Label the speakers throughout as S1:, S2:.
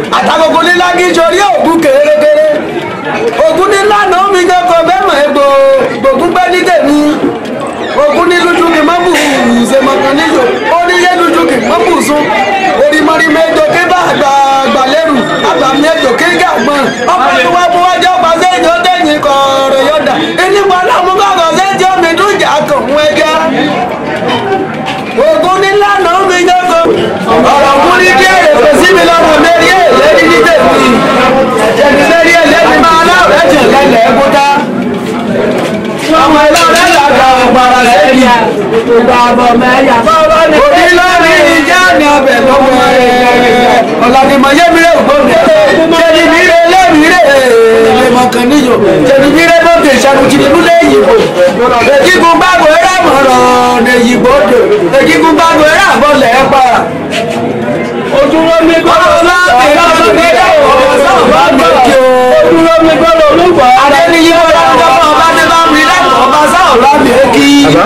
S1: àtàkùnkùn nílá kí sori ògùn kérékéré ògùn nílá náà mi jẹ́ kó bẹ́ẹ̀ mọ̀ egbò gbògùn pẹ́ ní tèmi ògùn ní lójú kì mọ́ bù ṣe mọ̀kàn níjò ó ní yé lójú kì mọ́ bù sún orímọ̀rí méjò kí bá àgbà àgbà lẹ́rù àgbà méjò kí gàgbọ́n ọkọ̀ tó wá fún wájú ọgbà sẹ́yìn ó tẹ̀yìn kọ̀ọ̀rọ̀ yọ̀dà ìnípa náà mú kọ̀ọ̀rọ̀ sẹ́yìn omi dújà kàn wọ́n ẹja ògùn nílá náà mi jẹ́ kó ọ̀rọ̀ kú ní díẹ̀ èkó sí mi lọ́rùn mérí ẹ̀ lẹ́ni ní tèmi jẹ̀bi mérí ẹ̀ lẹ́ni máa láwùrẹ́ jẹ̀ lẹ́lẹ̀ ẹ̀kúta ọmọ ẹlọ́rẹ́ làgbà ọ̀gbàrà lẹ́yìn òbí lórí ìjà ní ọbẹ̀ lọ́wọ́ ẹ̀ ọ̀làdìmọ̀ yẹ́mìíràn ògbóni jẹ̀bi mìíràn lẹ́mìíràn lẹ́mọ̀ kan níyò jẹ̀bi mìíràn lóde ìṣàkùtìlú lẹ́yìn ìbò èkìkùn gbàgbọ́ ẹ̀rọ àmọ̀ràn lẹ́yìn ìbò dò èkìkùn gbàgbọ́ ẹ̀rọ àbọ̀lẹ̀ ẹ̀ pa
S2: ojúrò mi gbọ́dọ̀
S1: ọlọ́ọ̀tì lọ́sọ̀ nígbà ọ̀rọ̀ sọ̀rọ̀ bá mi kí o.
S2: ojúrò mi gbọ́dọ̀ olúgbà.
S1: Adéníyí ọ̀rọ̀ ọ̀dọ́mọ ọba tí bá mi lẹ́nu ọba sáà bá mi kí.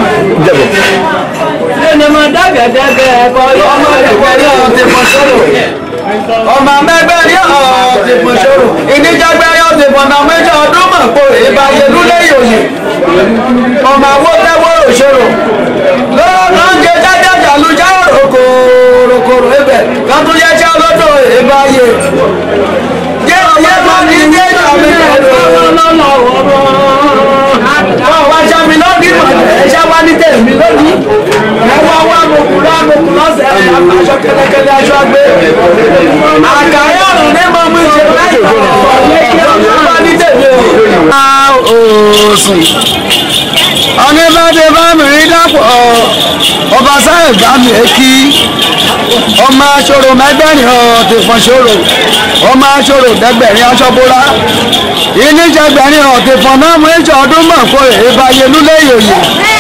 S2: Ẹni máa dágẹ̀dẹ́gẹ̀ ẹ̀kọ́
S1: Ọmọ ẹgbẹ́ rí ọ̀rọ̀ ti pọ̀ sóró. Ọmọ mẹ́gbẹ́ rí ọ̀rọ̀ ti pọ̀ sóró. Ìníjàgbẹ́ rí ọ̀rọ̀ ti pọ̀ náà méjì ọdún mọ̀ pé ìbàyẹ̀ lúlẹ̀ yòòyè. Ọmọ àwọ̀ tẹ́wọ́ òṣòro. Lọ́wọ́ náà ń jẹ jájá jàlújá rokòrokòrò ibẹ̀. Lọ́tún yẹ kí ọlọ́dọ̀ ìbàyẹ̀. Jẹ́ ọ̀yẹ́ máa ní ilé ìjàmbá
S2: lọ́nà ọ̀rọ̀.
S1: wọ́n wá já mi lọ́dún ìmọ̀lẹ̀ ẹ ṣá wá ní tèmi lónìí ẹ wá wá mokùnrin amokùnrin ọ̀sẹ̀ ẹ̀ aṣọ kẹlẹkẹlẹ aṣọ agbé àkàrí ọ̀rùn ní mọ̀ mú ìṣe láì ọ̀rọ̀ wá ní tèmi o. òsùn ọ̀nẹ́bàdé bá mi rí dàpọ̀ ọba sáyẹ̀ bá mi kí ọmọ aṣọ́rò mẹ́gbẹ̀rin ọ̀ ti fọ́n ṣòro ọmọ aṣọ́rò dẹ́gbẹ̀rin aṣọ bóra ìníjẹgbẹ̀rin ọ̀ ti fọ́n náà mú ìjọ ọdún mọ̀ kó ìbáyé lúlẹ̀ yòyè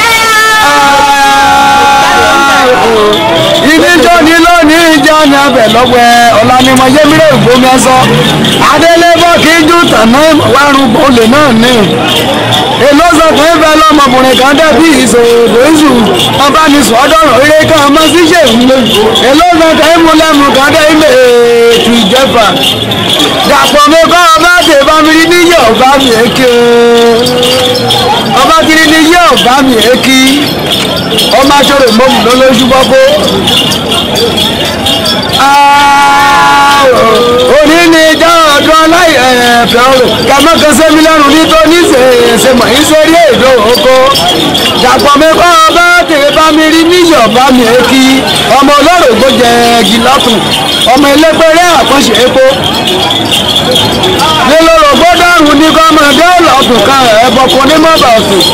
S1: ìníjọ ní lónìí ìjà ní abẹ lọ́wọ́ ẹ ọ̀lànímọ̀ yémírè ìgbómi ẹsọ adélébọ̀ kí jù tàná wárùn olè náà ní èló sọ fún ìfẹ́ lọ́mọkùnrin kan dẹ́bí ìṣòro ìṣù ọba ní sọ́dọ̀rọ̀ eré kan ọmọ ṣíṣe ìmúlẹ̀ èló sọ fún ìmúlẹ̀mù kan dẹ́ ilé ètò ìjẹfà dàpọ̀ mi kọ́ ọba tè bá mi rí níyẹ̀ ọba mi èké ọba kiri níyẹ̀ ọba mi èké ọmọ aṣọ́rò mọ́mù lọ́lọ́sù bọ́kó òní ni ìjọ ọdún aláìẹ̀fẹ̀ ọ̀rọ̀ kàmọ́kan sẹ́mi lẹ́rù nítorí ṣèṣe mọ̀ ń sórí èdè oko dàpọ̀ mi kọ́ ọba tèè bá mi rí níyọ̀ bá mi èkì ọmọ olórògbò jẹ ẹ̀gì lọ́tún ọmọ elépèrè àkànṣe epo nílòrògbò dàrún ní kọ́mọdé ọ̀lọ́tún kan ẹ̀bọ̀kùn ní mọ́bà ọ̀sùn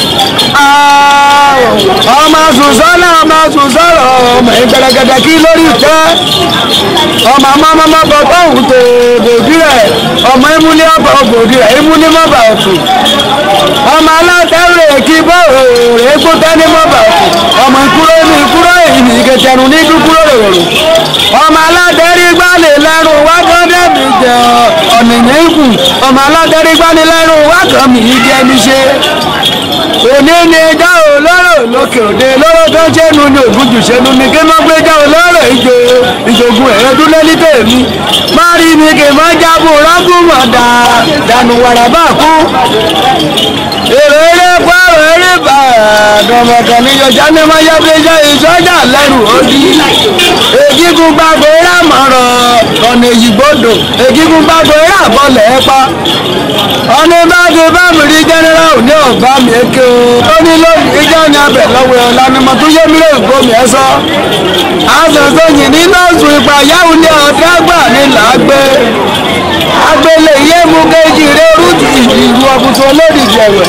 S1: ọmọ sùsọ́nà ọmọ sùsọ́rọ̀ ọmọ ìgbẹ̀rẹ̀gẹ̀dẹ̀ kí lórí ìtẹ́ ọmọ amọ́mọ́mọ́ bọ̀ tóhùn tó bòdì rẹ̀ ọmọ ìmúlẹ̀ ọbọ̀ bòdì rẹ̀ ìmúlẹ̀ mọ́bà ọ̀tún ọmọ alátẹ̀rẹ̀ kí bọ́ọ̀rọ̀ èkó tẹ́ni mọ́bà ọ̀tún ọmọ ìkúrò ní ìkúrò ìní ìkẹtẹ̀rù ní dúkúrò rẹ̀ ọmọ alátẹ̀rí gbálẹ̀ lẹ́rù wákàndẹ́bì jẹ ọ̀nìyàn ikú ọmọ alátẹ̀rí gbálẹ̀ lẹ́rù wákàmì ìjẹni ṣe òní ni ẹja olóró lókè òde lóró tó ṣẹ́nu ní ògùnjù ṣẹ́nu ni kí wọ́n gbé já olóró ìjò ìjògùn ẹ̀rẹ́ dúlé ní tèmi má rí mi kì í má jábọ̀ rágùnmọ̀ dà dànù wàrà bá kú èrò eré pààrọ̀ eré bá àdọ̀mọ̀kàn ní yọjá ní má yá bí jẹ́ ìṣọ́jà lẹ́rù òdì ègígun gbàgbé rámọ̀rọ̀ ọ̀nà èyígbodò ègígun gbàgbé rábọ̀lẹ̀ ẹ̀pá ọ̀nà ìbáde bá mi rí jẹ́nẹ́rà òní ọ̀gbá mi èké o ó ní lónìí ìjọ ní abẹ lọ́wọ́ ẹ̀ ọ̀la ni mo tún yé mi lè gbó mi ẹ sọ. àṣẹṣe yìí ní nọ́ọ̀sù ìgbà yáwù ní ọ̀dẹ́ àgbà ní làágbé agbélé yé mu kejì rẹ rúdì ìlú ọkùnrin olódì jẹ̀wẹ̀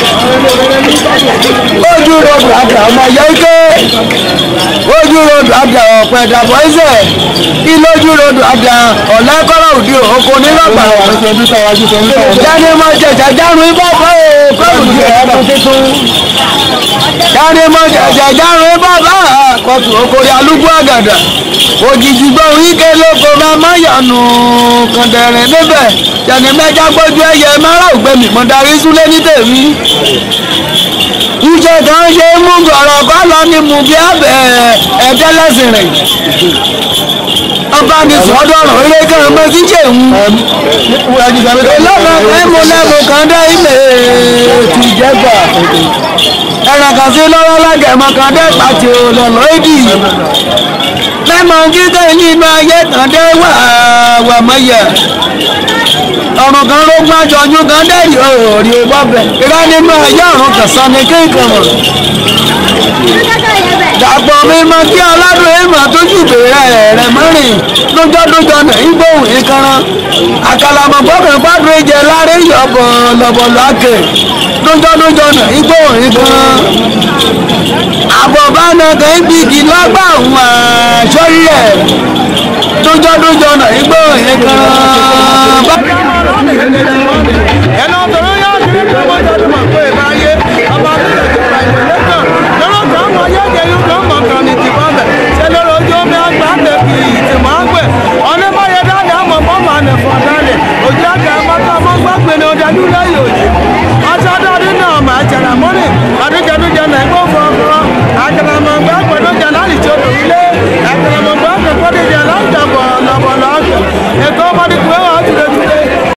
S1: ojú ròdù àgbà ọmọ yẹ ike ojú ròdù àgbà ọ̀pẹ dàbọ̀ ẹsẹ̀ ìlójú ròdù àgbà ọ̀lẹ́kọ́rọ̀ òdi òkò nílọ́gbà jáde mọ jẹjà járun ibà fọ́ òkòrò di ẹ̀rọ tuntun jáde mọ jẹjà járun ibà bá kọtù okòrè alúgbó àgàdà òjijì gbọ́n ike lóko máa má yànnù kàndẹ̀rẹ̀ níbẹ̀ jẹ̀ni mẹ́jà gbójú ẹyẹ mẹ́rà ògbẹ́mì mọ́ darí súlé ní tèmi iṣẹ́ kan ṣe mú gọ̀rọ̀ kọ́ lọ ní mú bí abẹ́ ẹ̀ẹ́dẹ́lẹ́sìn rìn ọba ní sọ́dọ̀rọ̀ eré kan mọ́ sí ṣèwú. lọ́nà kan mo lẹ́mu kan dé ilé tìjẹ́gbà ẹran kan sí lọ́wọ́ lágẹ̀mọ́ kan dé pàtì òlọ́lọ́ èdì mẹ́mọ̀ kíkẹ́ nínú ayé kan dé wà wà mọ́yẹ̀ ọ̀run kan ló gbọ́n jọjú kan dẹ́rì òòrì bọ́bẹ̀ ìrá nínú ayé ọ̀run kẹsàn ní kéèkàn mọ̀ dàpọ̀ mímọ́ kí aládùn èèmọ̀ tó jù bèrè rẹ̀ mọ́rin lójọ́dúnjọ́ nà ń gbóhùn ìkanran àkàlàmọ̀ gbọ́kàn gbádùn ìjẹ lárí yọ̀bọ̀ lọ̀bọ̀lọ̀ àkè lójọ́dúnjọ́ nà ń gbóhùn ìkanran àbọ̀bá náà kàn ń gbìgì lọ́gbà òun àṣọ́rí ẹ̀ lójọ́dúnjọ́ nà ń gbóhùn ìkanran
S3: ẹnu ọ̀tọ̀rọ̀ yá sí ìjọba ìjọba pé ìbáyé ọba àbílẹ̀ tó ra ìpínlẹ̀ kan lọ́rọ̀ kan mọ yẹ́gẹ̀ yóò kàn mọ̀ kan ní tìbọ̀bẹ̀ ṣe lọ́rọ̀ ojú omi àgbà tẹ̀kì ìtìmọ̀ àgbẹ̀ ọ̀nà báyẹ̀ dáadáa mọ̀ bọ́ọ̀mà nẹ̀fọ̀ dáadáa òjì àgbà àmọ́tọ́ àmọ́ gbàgbé ni ọ̀dàdú lẹ́yìn òjì